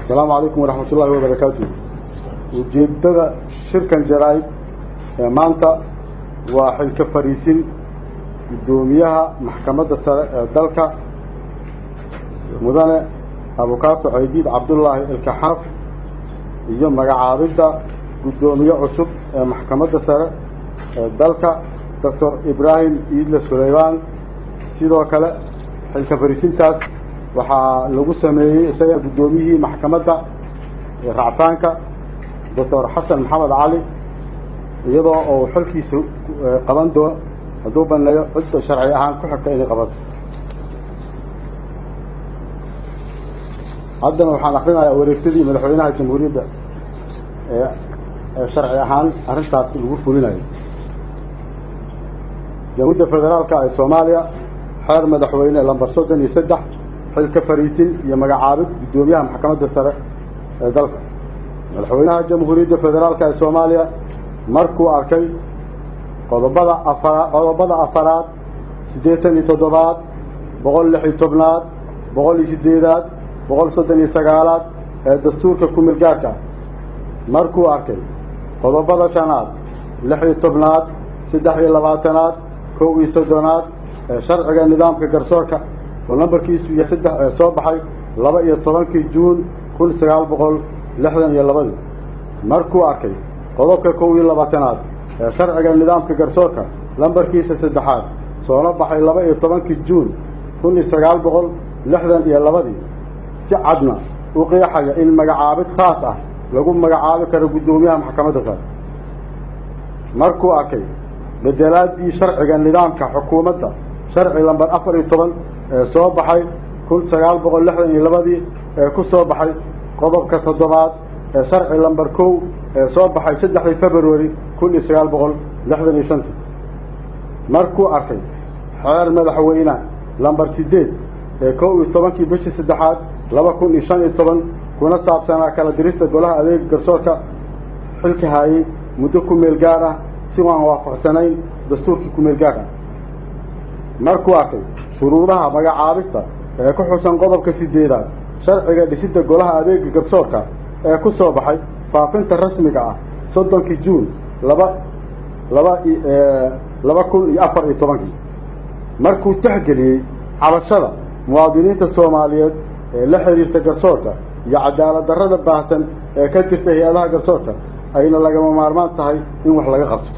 asalaamu calaykum waraxmat ullahi wabarakaatu ujeedada shirkan jaraa'id ee maanta waa xilka fariisin guddoomiyaha maxkamadda sare ee dalka mudane abukaato caydiid cabdullaahi ilkaxanaf iyo magacaabidda guddoomiye cusub ee maxkamadda sare ee dalka doctor ibraahim iidle sulaymaan sidoo kale xilka fariisintaas waxaa lagu sameeyey isaga guddoomiyihii maxkamadda ractaanka doctor xasan maxamed cali iyadoo uu xilkiisa qaban doo hadduu baneeyo cidda sharci ahaan ku xigta inay qabato haddana waxaan akrinayaa wareegtadii madaxweynaha jamhuuriyadda ee sharci ahaan arrintaas lagu fulinayo jamhuuriyadda federaalka ee soomaaliya xeer madaxweyne lambar soddon iyo saddex xilka fariisin iyo magacaabid guddoomiyaha maxkamadda sare ee dalka madaxweynaha jamhuuriyadda federaalka ee soomaaliya markuu arkay qodobada afara qodobada afaraad siddeetan iyo toddobaad boqol lix iyo tobnaad boqol iyo siddeedaad boqol soddon iyo sagaalaad ee dastuurka kumil gaarka markuu arkay qodobada shanaad lix iyo tobnaad saddex iyo labaatanaad kow iyo soddonaad ee sharciga nidaamka garsoorka oo nambarkiisu iyo saddex ee soo baxay laba iyo tobankii juun kun sagaal boqol lixdan iyo labadii markuu arkay qodobka kow iyo labaatanaad ee sharciga nidaamka garsoorka lambarkiisa saddexaad soona baxay laba iyo tobankii juun kun iyo sagaal boqol lixdan iyo labadii si cadna u qeexaya in magacaabid khaas ah lagu magacaabi karo guddoomiyaha maxkamadda sare markuu arkay bedelaadii sharciga nidaamka xukuumadda sharci lambar afar iyo toban ee soo baxay kun sagaal boqol lixdan iyo labadii ee ku soo baxay qodobka toddobaad ee sharci lambar kow ee soo baxay saddexdii februari kun iyo sagaal boqol lixdan iyo shantii markuu arkay xeer madaxweyne lambar siddeed ee kow iyo tobankii bishii saddexaad laba kun iyo shan iyo toban kuna saabsanaa kala dirista golaha adeega garsoorka xilka haayey muddo ku meel gaar ah si waan waafaqsanayn dastuurkii ku meel gaar ah markuu arkay shuruudaha magacaabista ee ku xusan qodobka sideedaad sharciga dhisidda golaha adeega garsoorka ee ku soo baxay faafinta rasmiga ah soddonkii juun laba laba laba kun iyo afar iyo tobankii markuu tixgeliyey cabashada muwaadiniinta soomaaliyeed ee la xiriirta garsoorka iyo cadaalad darrada baahsan ee ka jirta hay-adaha garsoorka ayna lagama maarmaan tahay in wax laga qabto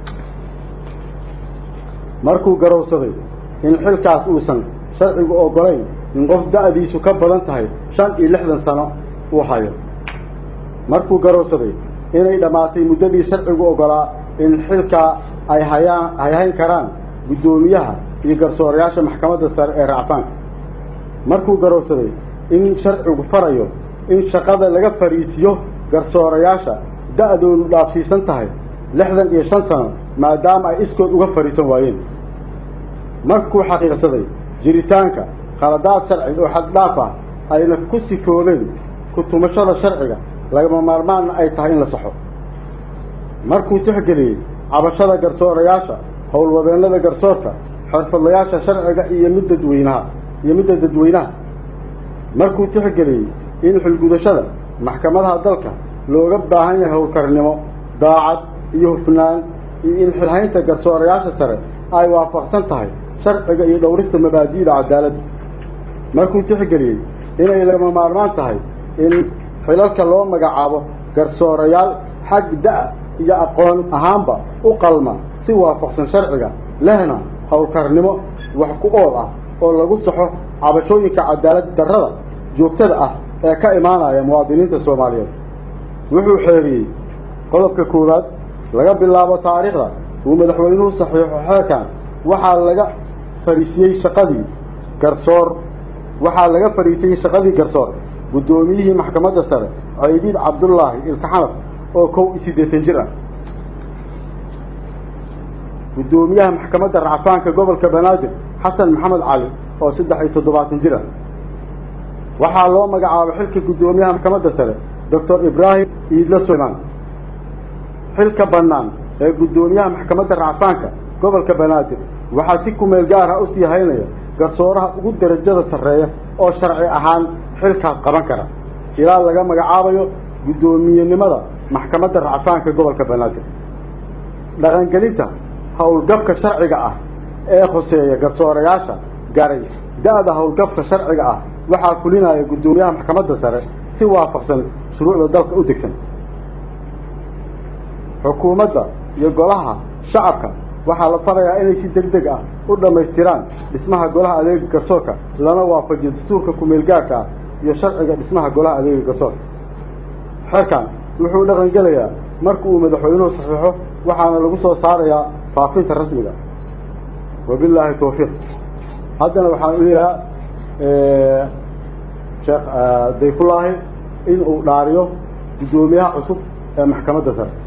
markuu garowsaday in xilkaas uusan sharcigu oggolayn in qof da'diisu ka badan tahay shan iyo lixdan sano uu hayo markuu garowsaday inay dhammaatay muddadii sharcigu oggolaa in xilkaa ay hayaan ay hayn karaan guddoomiyaha iyo garsoorayaasha maxkamadda sare ee racfaanka markuu garowsaday in sharcigu farayo in shaqada laga fariisiyo garsoorayaasha da'doodu dhaafsiisan tahay lixdan iyo shan sano maadaama ay iskood uga fadhiisan waayeen markuu xaqiiqsaday jiritaanka khaladaad sharci oo xaddhaaf ah ayna ku sifoobeen ku tumashada sharciga lagama maarmaanna ay tahay in la saxo markuu tixgeliyey cabashada garsoorayaasha howlwadeennada garsoorka xirfadlayaasha sharciga iyo mid dadweynaha iyo midda dadweynaha markuu tixgeliyey in xilgudashada maxkamadaha dalka looga baahan yahay howlkarnimo daacad iyo hufnaan iyo in xilhaynta garsoorayaasha sare ay waafaqsan tahay sharciga iyo dhowrista mabaadi'da cadaaladda markuu tixgeliyey inay lagama maarmaan tahay in xilalka loo magacaabo garsoorayaal xag da' iyo aqoon ahaanba u qalma si waafaqsan sharciga lehna howlkarnimo wax ku ool ah oo lagu saxo cabashooyinka cadaalad darrada joogtada ah ee ka imaanaya muwaadiniinta soomaaliyeed wuxuu xeeriyey qodobka koowaad laga bilaabo taariikhda uu madaxweynuhu saxiixo xeerkan waxaa laga fariisiyey shaqadii garsoor waxaa laga fariisiyey shaqadii garsoor guddoomiyihii maxkamadda sare caydiid cabdullaahi ilkaxanaf oo kow iyo siddeetan jir ah guddoomiyaha maxkamadda racfaanka gobolka banaadir xasan maxamed cali oo saddex iyo toddobaatan jir ah waxaa loo magacaabay xilka guddoomiyaha maxkamadda sare doctor ibraahim iidle sulaymaan xilka bannaan ee guddoomiyaha maxkamadda racfaanka gobolka banaadir waxaa si kumeel gaar ah usii haynaya garsooraha ugu darajada sarreeya oo sharci ahaan xilkaas qaban kara ilaa laga magacaabayo guddoomiyenimada maxkamadda racfaanka gobolka banaadir dhaqangelinta howlgabka sharciga ah ee khuseeya garsoorayaasha garay da-da howlgabka sharciga ah waxaa fulinaya guddoomiyaha maxkamadda sare si waafaqsan shuruucda dalka u degsan xukuumadda iyo golaha shacabka waxaa la farayaa inay si deg deg ah u dhammaystiraan dhismaha golaha adeega garsoorka lana waafajiyo dastuurka ku-meelgaarka ah iyo sharciga dhismaha golaha adeega garsoorka xerkan wuxuu dhaqan gelayaa marka uu madaxweynuhu saxiixo waxaana lagu soo saarayaa faafinta rasmiga wabilaahi tawfiiq haddana waxaan u yeehaa sheekh dayfullaahi in uu dhaariyo guddoomiyaha cusub ee maxkamadda sare